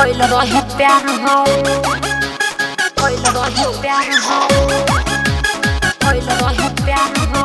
भइल रहे प्यार हो भइल रहे प्यार हो भइल रहे प्यार हो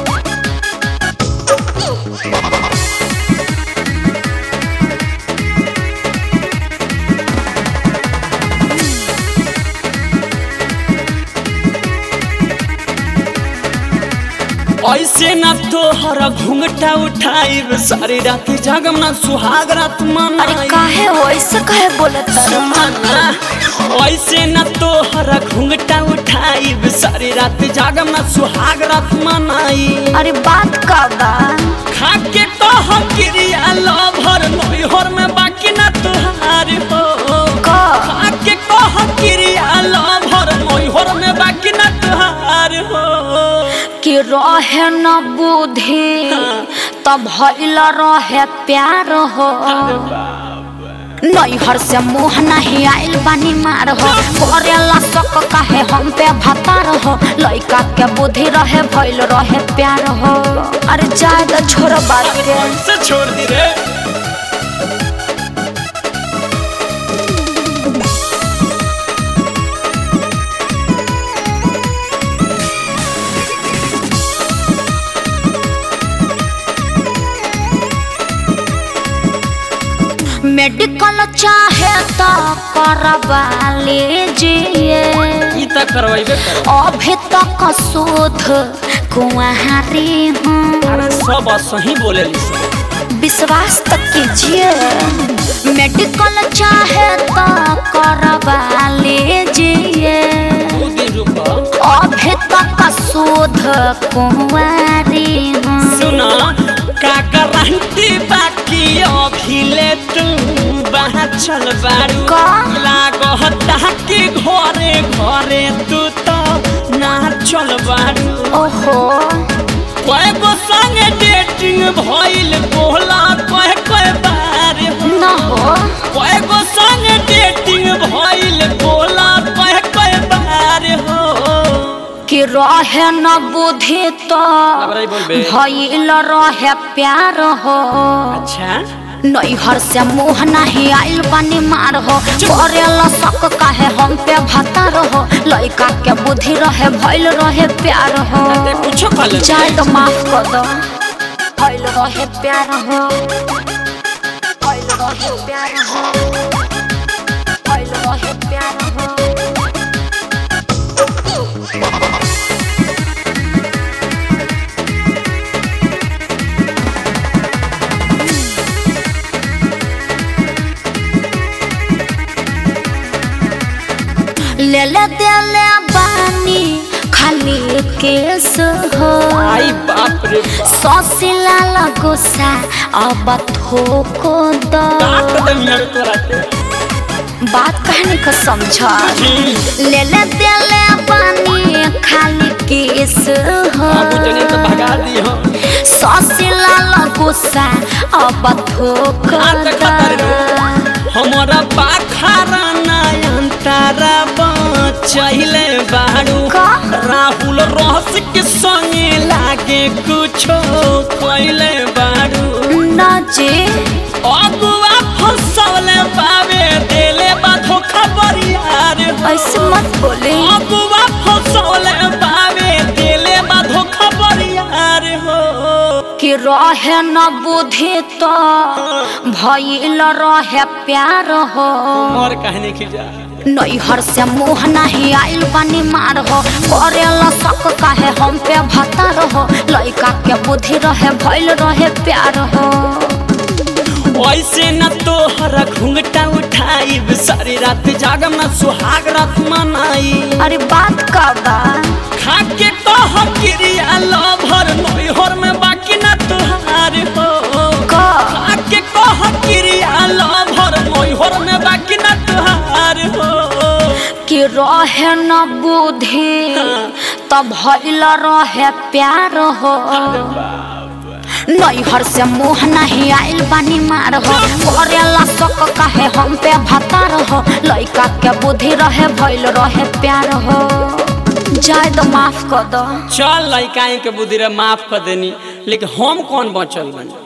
ऐसे न तोहर घूंघटा उठाइब सारी रात जागम ना सुहाग रात अरे मनाई काहे हो ऐसे काहे बोलत सुमना ऐसे न तोहर घूंघटा उठाइब सारी रात जागम ना सुहाग रात मनाई अरे बात का बा खाके तो हम क्रिया लभर नोहर में बाकी ना तुहार हो का खाके तो हम क्रिया लभर नोहर में बाकी ना तुहार हो कि रहे न बुद्धि तब भइल रहे प्यार हो नैहर से मुँह नहीं आइल बानी मार हो करेला शक काहे हम पे भतार हो लइका के बुद्धि रहे भइल रहे प्यार हो अरे जाए तो छोड़ बात के से छोड़ दी रे मेडिकल चाहे तो करवा लीजिए ई त करवाइबे कर अभी तक शोध कुंवारी हूँ अरे सब सही बोलेली सब विश्वास तक कीजिए मेडिकल चाहे तो करवा लीजिए दो दिन रुको अभी तक शोध कुंवारी हूँ सुना का गारंटी बाकी अभिले तू बाहर चल बारू का? लागता कि घरे घरे तू तो ना चल बारू ओहो कय गो संगे डेटिंग भइल बोला कय कय बार हो न हो कय गो संगे डेटिंग भइल बोला कय कय बार हो कि रहे न बुद्धि तो रही बोलबे भइल रहे प्यार हो अच्छा नैहर से मुँह नहीं आइल पानी मार हो करेला शक काहे हम पे भतार हो लइका के बुद्धि रहे भइल रहे प्यार हो ते कुछो खा ले चाहे तो माफ कर दो भइल रहे प्यार हो भइल रहे प्यार हो भइल रहे प्यार हो ले ले दे ले बानी खाली केस हो आई बाप रे बाप ससिला लगोसा अब थोको दो काट दे मेरे तोरा के बात कहने को समझा ले ले दे ले पानी खाली केस हो बाबू जने तो भगा दी हो ससिला लगोसा अब थोको आ त खतर हमारा पाखरा नयन तारा बचैले बाड़ू का? राहुल रहस के संगे लागे कुछो कैले बाड़ू ना जे अगुआ फसौले पावे देले बा धोखा बरियार हो। ऐसे मत बोले अगुआ फसौले पावे देले बा धोखा बरियार हो कि रहे न बुद्धि तो भइल रहे प्यार हो मोर कहने की जा नैहर से मुँह नहीं आइल पानी मार हो करेला शक काहे हम पे भतार हो लइका के बुद्धि रहे भइल रहे प्यार हो ऐसे न तोहरा घूंघटा उठाइब सारी रात जागम न सुहाग रात मनाई अरे बात का बा खाके तो हम क्रिया लभर नोहर में बाकी न तुहार हो का खाके तो हम क्रिया लभर नोहर में बाकी न तुहार हो कि रहे न बुद्धि तब भइल रहे प्यार हो नैहर से मुँह नहीं आइल बानी मार हो करेला शक काहे हम पे भतार हो लइका के बुद्धि रहे भइल रहे प्यार हो जाए तो माफ कर दो चल लइका के बुद्धि रे माफ कर देनी लेकिन हम कौन बचल बनी